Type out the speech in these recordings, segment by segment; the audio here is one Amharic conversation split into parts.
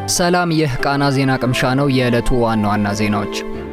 ሰላም፣ ይህ ቃና ዜና ቅምሻ ነው። የዕለቱ ዋና ዋና ዜናዎች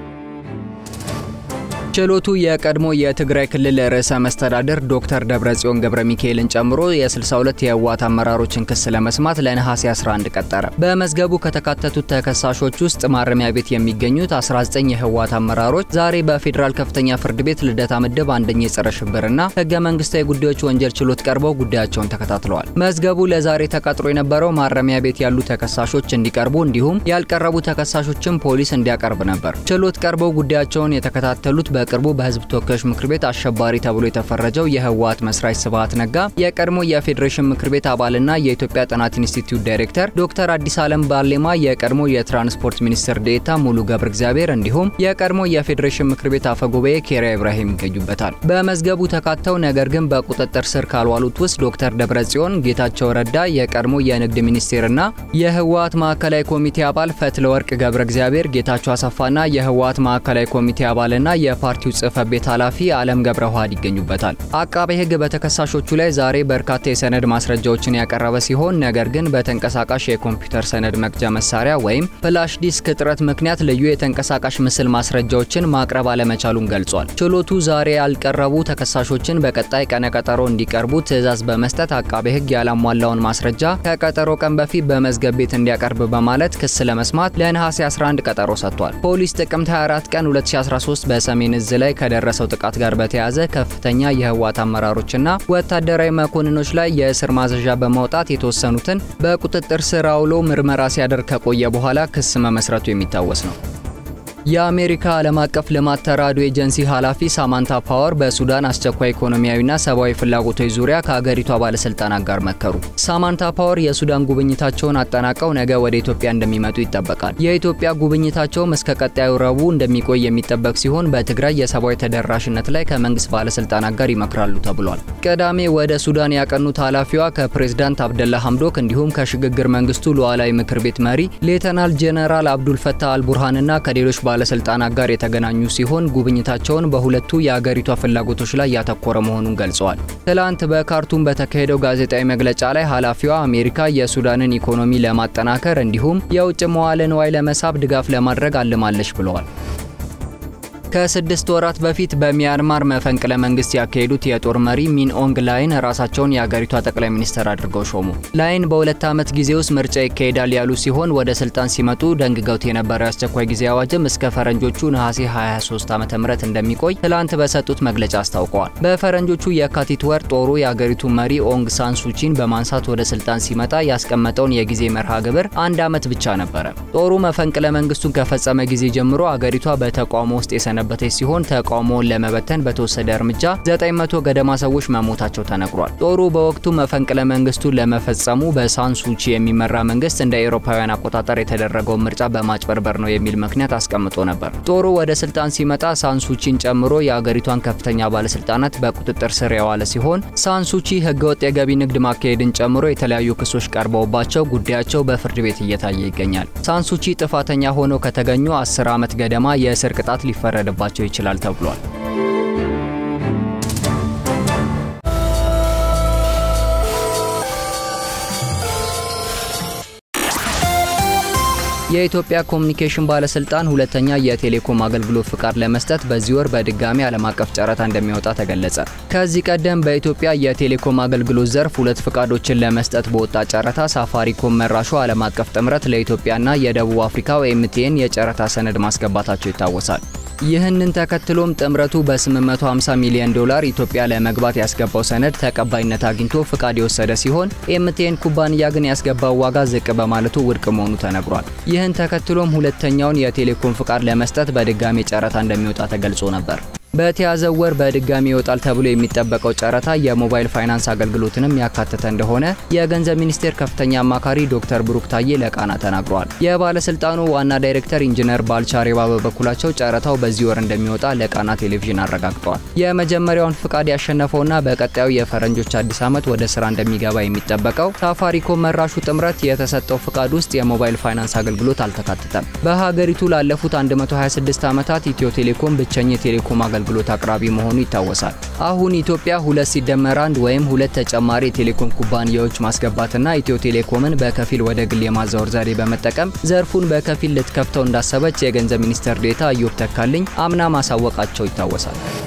ችሎቱ የቀድሞ የትግራይ ክልል ርዕሰ መስተዳድር ዶክተር ደብረጽዮን ገብረ ሚካኤልን ጨምሮ የ62 የህወሓት አመራሮችን ክስ ለመስማት ለነሐሴ 11 ቀጠረ። በመዝገቡ ከተካተቱት ተከሳሾች ውስጥ ማረሚያ ቤት የሚገኙት 19 የህወሓት አመራሮች ዛሬ በፌዴራል ከፍተኛ ፍርድ ቤት ልደታ ምድብ አንደኛ የጸረ ሽብርና ህገ መንግስታዊ ጉዳዮች ወንጀል ችሎት ቀርበው ጉዳያቸውን ተከታትለዋል። መዝገቡ ለዛሬ ተቀጥሮ የነበረው ማረሚያ ቤት ያሉ ተከሳሾች እንዲቀርቡ እንዲሁም ያልቀረቡ ተከሳሾችን ፖሊስ እንዲያቀርብ ነበር። ችሎት ቀርበው ጉዳያቸውን የተከታተሉት በ በቅርቡ በህዝብ ተወካዮች ምክር ቤት አሸባሪ ተብሎ የተፈረጀው የህወሓት መስራች ስብሃት ነጋ፣ የቀድሞ የፌዴሬሽን ምክር ቤት አባልና የኢትዮጵያ ጥናት ኢንስቲትዩት ዳይሬክተር ዶክተር አዲስ ዓለም ባሌማ፣ የቀድሞ የትራንስፖርት ሚኒስትር ዴኤታ ሙሉ ገብረ እግዚአብሔር እንዲሁም የቀድሞ የፌዴሬሽን ምክር ቤት አፈ ጉባኤ ኬሪያ ኢብራሂም ይገኙበታል። በመዝገቡ ተካተው ነገር ግን በቁጥጥር ስር ካልዋሉት ውስጥ ዶክተር ደብረጽዮን ጌታቸው ረዳ፣ የቀድሞ የንግድ ሚኒስቴርና የህወሓት ማዕከላዊ ኮሚቴ አባል ፈትለወርቅ ገብረ እግዚአብሔር፣ ጌታቸው አሰፋና የህወሓት ማዕከላዊ ኮሚቴ አባልና የፓርቲ ፓርቲው ጽህፈት ቤት ኃላፊ አለም ገብረ ውሃድ ይገኙበታል። አቃቤ ህግ በተከሳሾቹ ላይ ዛሬ በርካታ የሰነድ ማስረጃዎችን ያቀረበ ሲሆን ነገር ግን በተንቀሳቃሽ የኮምፒውተር ሰነድ መቅጃ መሳሪያ ወይም ፍላሽ ዲስክ እጥረት ምክንያት ልዩ የተንቀሳቃሽ ምስል ማስረጃዎችን ማቅረብ አለመቻሉን ገልጿል። ችሎቱ ዛሬ ያልቀረቡ ተከሳሾችን በቀጣይ ቀነቀጠሮ እንዲቀርቡ ትዕዛዝ በመስጠት አቃቤ ህግ ያላሟላውን ማስረጃ ከቀጠሮ ቀን በፊት በመዝገብ ቤት እንዲያቀርብ በማለት ክስ ለመስማት ለነሐሴ 11 ቀጠሮ ሰጥቷል። ፖሊስ ጥቅምት 24 ቀን 2013 በሰሜን እዝ ላይ ከደረሰው ጥቃት ጋር በተያያዘ ከፍተኛ የህወሓት አመራሮችና ወታደራዊ መኮንኖች ላይ የእስር ማዘዣ በማውጣት የተወሰኑትን በቁጥጥር ስር አውሎ ምርመራ ሲያደርግ ከቆየ በኋላ ክስ መመስረቱ የሚታወስ ነው። የአሜሪካ ዓለም አቀፍ ልማት ተራድኦ ኤጀንሲ ኃላፊ ሳማንታ ፓወር በሱዳን አስቸኳይ ኢኮኖሚያዊና ሰብአዊ ፍላጎቶች ዙሪያ ከሀገሪቷ ባለስልጣናት ጋር መከሩ። ሳማንታ ፓወር የሱዳን ጉብኝታቸውን አጠናቀው ነገ ወደ ኢትዮጵያ እንደሚመጡ ይጠበቃል። የኢትዮጵያ ጉብኝታቸውም እስከ ቀጣዩ ረቡዕ እንደሚቆይ የሚጠበቅ ሲሆን በትግራይ የሰብአዊ ተደራሽነት ላይ ከመንግስት ባለስልጣናት ጋር ይመክራሉ ተብሏል። ቅዳሜ ወደ ሱዳን ያቀኑት ኃላፊዋ ከፕሬዝዳንት አብደላ ሐምዶክ እንዲሁም ከሽግግር መንግስቱ ሉዓላዊ ምክር ቤት መሪ ሌተናል ጄኔራል አብዱል ፈታህ አልቡርሃንና ከሌሎች ባለስልጣናት ጋር የተገናኙ ሲሆን ጉብኝታቸውን በሁለቱ የአገሪቷ ፍላጎቶች ላይ ያተኮረ መሆኑን ገልጸዋል። ትላንት በካርቱም በተካሄደው ጋዜጣዊ መግለጫ ላይ ኃላፊዋ አሜሪካ የሱዳንን ኢኮኖሚ ለማጠናከር እንዲሁም የውጭ መዋለ ንዋይ ለመሳብ ድጋፍ ለማድረግ አልማለች ብለዋል። ከስድስት ወራት በፊት በሚያንማር መፈንቅለ መንግስት ያካሄዱት የጦር መሪ ሚን ኦንግ ላይን ራሳቸውን የአገሪቷ ጠቅላይ ሚኒስትር አድርገው ሾሙ። ላይን በሁለት ዓመት ጊዜ ውስጥ ምርጫ ይካሄዳል ያሉ ሲሆን ወደ ስልጣን ሲመጡ ደንግገውት የነበረው የአስቸኳይ ጊዜ አዋጅም እስከ ፈረንጆቹ ነሐሴ 23 ዓ ም እንደሚቆይ ትላንት በሰጡት መግለጫ አስታውቀዋል። በፈረንጆቹ የካቲት ወር ጦሩ የአገሪቱ መሪ ኦንግ ሳን ሱቺን በማንሳት ወደ ስልጣን ሲመጣ ያስቀመጠውን የጊዜ መርሃ ግብር አንድ ዓመት ብቻ ነበረ። ጦሩ መፈንቅለ መንግስቱን ከፈጸመ ጊዜ ጀምሮ አገሪቷ በተቃውሞ ውስጥ የሰነበተች ሲሆን ተቃውሞውን ለመበተን በተወሰደ እርምጃ 900 ገደማ ሰዎች መሞታቸው ተነግሯል። ጦሩ በወቅቱ መፈንቅለ መንግስቱን ለመፈጸሙ በሳንሱቺ የሚመራ መንግስት እንደ አውሮፓውያን አቆጣጠር የተደረገውን ምርጫ በማጭበርበር ነው የሚል ምክንያት አስቀምጦ ነበር። ጦሩ ወደ ስልጣን ሲመጣ ሳንሱቺን ጨምሮ የአገሪቷን ከፍተኛ ባለስልጣናት በቁጥጥር ስር የዋለ ሲሆን ሳንሱቺ ህገወጥ የገቢ ንግድ ማካሄድን ጨምሮ የተለያዩ ክሶች ቀርበውባቸው ጉዳያቸው በፍርድ ቤት እየታየ ይገኛል። ሳንሱቺ ጥፋተኛ ሆነው ከተገኙ 10 ዓመት ገደማ የእስር ቅጣት ሊፈረድ ባቸው ይችላል ተብሏል። የኢትዮጵያ ኮሚኒኬሽን ባለስልጣን ሁለተኛ የቴሌኮም አገልግሎት ፍቃድ ለመስጠት በዚህ ወር በድጋሚ ዓለም አቀፍ ጨረታ እንደሚወጣ ተገለጸ። ከዚህ ቀደም በኢትዮጵያ የቴሌኮም አገልግሎት ዘርፍ ሁለት ፍቃዶችን ለመስጠት በወጣ ጨረታ ሳፋሪኮም መራሹ ዓለም አቀፍ ጥምረት ለኢትዮጵያና የደቡብ አፍሪካው ኤምቲኤን የጨረታ ሰነድ ማስገባታቸው ይታወሳል። ይህንን ተከትሎም ጥምረቱ በ850 ሚሊዮን ዶላር ኢትዮጵያ ለመግባት ያስገባው ሰነድ ተቀባይነት አግኝቶ ፍቃድ የወሰደ ሲሆን ኤምቲኤን ኩባንያ ግን ያስገባው ዋጋ ዝቅ በማለቱ ውድቅ መሆኑ ተነግሯል። ይህን ተከትሎም ሁለተኛውን የቴሌኮም ፍቃድ ለመስጠት በድጋሚ ጨረታ እንደሚወጣ ተገልጾ ነበር። በተያዘው ወር በድጋሚ ይወጣል ተብሎ የሚጠበቀው ጨረታ የሞባይል ፋይናንስ አገልግሎትንም ያካተተ እንደሆነ የገንዘብ ሚኒስቴር ከፍተኛ አማካሪ ዶክተር ብሩክ ታዬ ለቃና ተናግረዋል። የባለስልጣኑ ዋና ዳይሬክተር ኢንጂነር ባልቻ ሬባ በበኩላቸው ጨረታው በዚህ ወር እንደሚወጣ ለቃና ቴሌቪዥን አረጋግጠዋል። የመጀመሪያውን ፍቃድ ያሸነፈውና በቀጣዩ የፈረንጆች አዲስ ዓመት ወደ ስራ እንደሚገባ የሚጠበቀው ሳፋሪኮም መራሹ ጥምረት የተሰጠው ፍቃድ ውስጥ የሞባይል ፋይናንስ አገልግሎት አልተካተተም። በሀገሪቱ ላለፉት 126 ዓመታት ኢትዮ ቴሌኮም ብቸኛ የቴሌኮም አገልግሎት አገልግሎት አቅራቢ መሆኑ ይታወሳል። አሁን ኢትዮጵያ ሁለት ሲደመር አንድ ወይም ሁለት ተጨማሪ የቴሌኮም ኩባንያዎች ማስገባትና ኢትዮ ቴሌኮምን በከፊል ወደ ግል የማዛወር ዘዴ በመጠቀም ዘርፉን በከፊል ልትከፍተው እንዳሰበች የገንዘብ ሚኒስትር ዴኤታ ኢዮብ ተካልኝ አምና ማሳወቃቸው ይታወሳል።